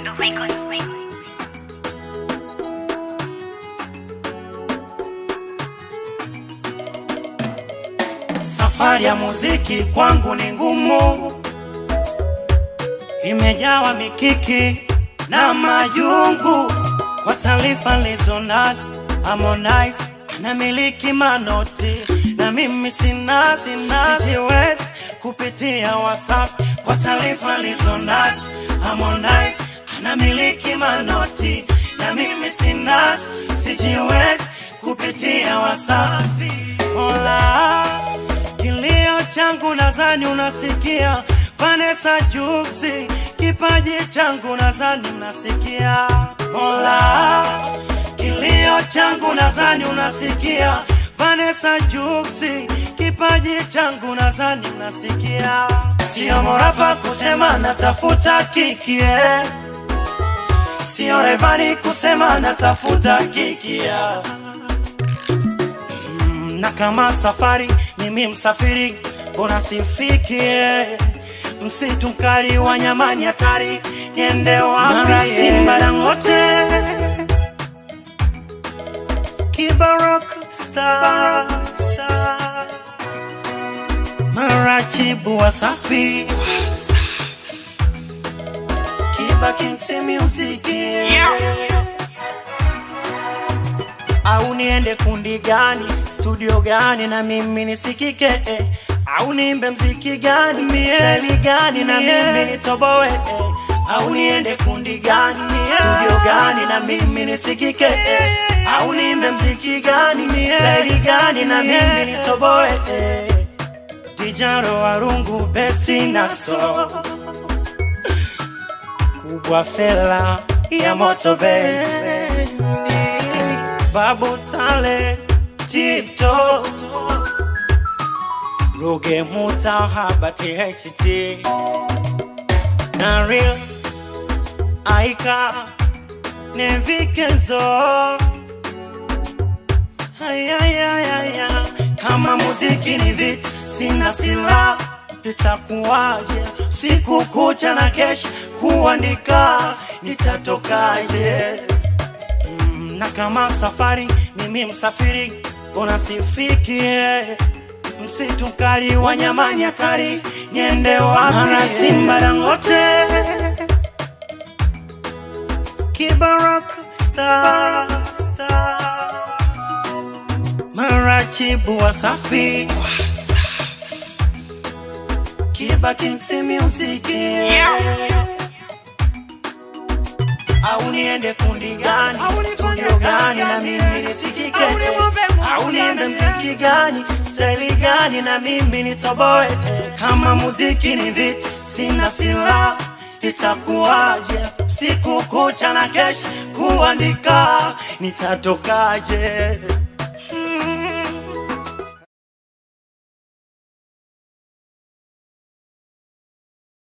Mdundo Records. Safari ya muziki kwangu ni ngumu, imejawa mikiki na majungu. Kwa taarifa nilizo nazo, Harmonize anamiliki manoti na mimi sina, sina, sijiwezi kupitia Wasafi. Kwa taarifa nilizo nazo, Harmonize anamiliki manoti na mimi sina, sijiwezi kupitia Wasafi. Mola, kilio changu nadhani unasikia, Vanessa Juksi, kipaji changu nadhani unasikia. Mola, kilio changu nadhani unasikia, Vanessa Juksi, kipaji changu nadhani unasikia. Sio morapa kusema natafuta kikie, sio Revani kusema natafuta kikia na kama safari mimi msafiri, mbona sifikie msitu mkali wa nyamani hatari, niende wapi? Simba Dangote, Kibarok star, star. Marachibu Wasafi, Kiba Kings Music au niende kundi gani studio gani na mimi nisikike eh. au niimbe mziki gani mieli gani na mimi nitoboe eh. au niende kundi gani studio gani na mimi nisikike eh. au niimbe mziki gani mieli gani na mimi nitoboe eh. Dijaro Warungu besti naso kubwa fela ya moto bendi Babu Tale Tipto Ruge Mutahaba THT Naril Aika Nevikezo Ayayayaya Kama muziki ni vita sina sila itakuwaje siku kucha na kesha kuandika nitatokaje na kama safari mimi msafiri, mbona sifikie msitu mkali wa nyamani hatari, niende wapi? Mara Simba Dangote, Kibarok star, star. Marachibu Wasafi, Kiba Kings Music au niende kundi gani studio gani na mimi nisikike au niende mziki gani staili gani na mimi nitoboe kama muziki ni vita sina sila itakuwaje siku kucha na kesha kuandika nitatokaje mm.